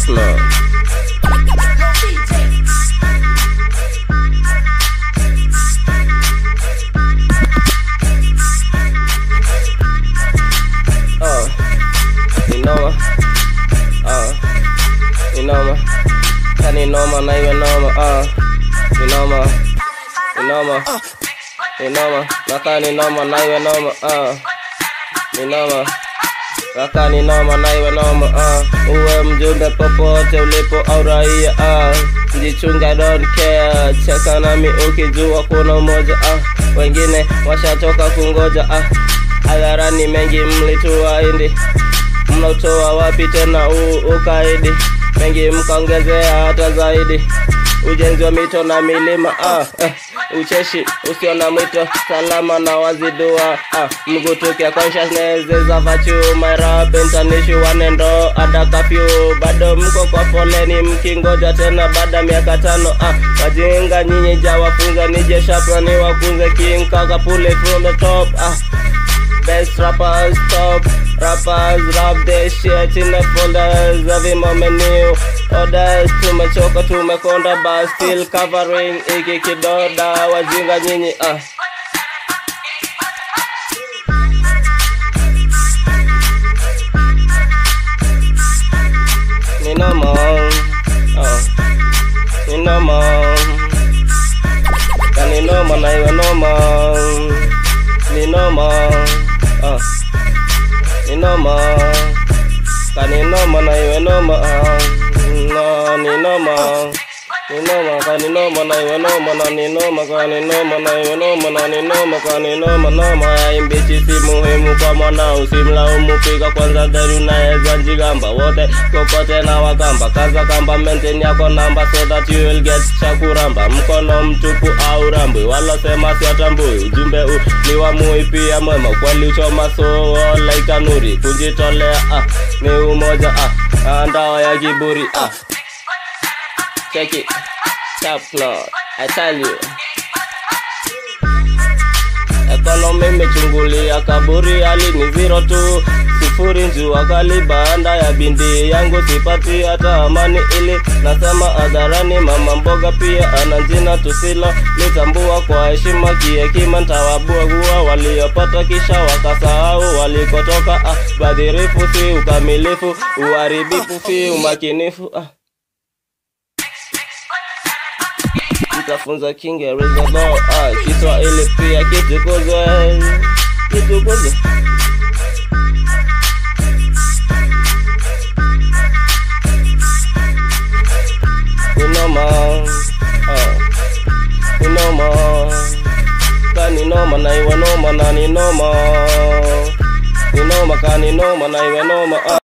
Chapman. Uh, inoma. Uh, inoma. Kani noma na iwe noma. Uh, inoma. Inoma. Inoma. Nakani noma na iwe noma. Uh, inoma. Kaka ni noma na iwe noma uh. Uwe mjumbe popote ulipo au raia uh. Jichunga don't care Cheka nami ukijua kuna umoja uh. Wengine washatoka kungoja uh. Hadharani mengi mlituahidi Mnautoa wapi tena huu ukaidi Mengi mkaongezea hata zaidi Ujenzi wa mito na milima ah, eh, ucheshi usio na mwito salama na wazidua ah, mgutuke consciousness is a virtue my rap international one and all ada curfew bado mko kwa foleni mkingoja tena baada ya miaka tano ah, wajinga nyinyi jawafunza nije shapra ni wakunze king kaka pull it from the top ah, Best rappers top rappers rap this shit in the folders every moment new orders tumechoka tumekonda but still covering iki kidoda wajinga nyinyi ah ni noma ah ni noma kani noma na iwe noma ni noma ah ni noma kani noma na iwe noma ah no ni noma ni noma kani noma na iwe noma na ni noma kani noma na iwe noma na ni noma kani noma noma imbichi si muhimu kwa mwana usimlaumu piga kwanza dheri unaweza njigamba wote kokote na wakamba kaza kamba maintain yako namba so that you will get chakuramba mkono mtupu au rambwi wala sema siatambui ujumbe u ni wa mui pia mwema kweli uchoma so like nuri kujitolea ah ni umoja ah ndawa ya kiburi ah check it top notch I tell you Ekonomi imechungulia kaburi hali ni zero tu sifuri njua kali baanda ya bindi yangu sipati hata amani ili nasema hadharani mama mboga pia ana jina tusilo litambua kwa heshima kihekima ntawabua kuwa waliopata kisha wakasahau walikotoka ah, badhirifu si ukamilifu uharibifu si umakinifu ah. Nitafunza Kiingereza bao ah, Kiswahili pia kitukuzwe, kitukuzwe. Ninoma ah, ninoma kani noma na iwe noma na ninoma ninoma kani noma na iwe noma ah.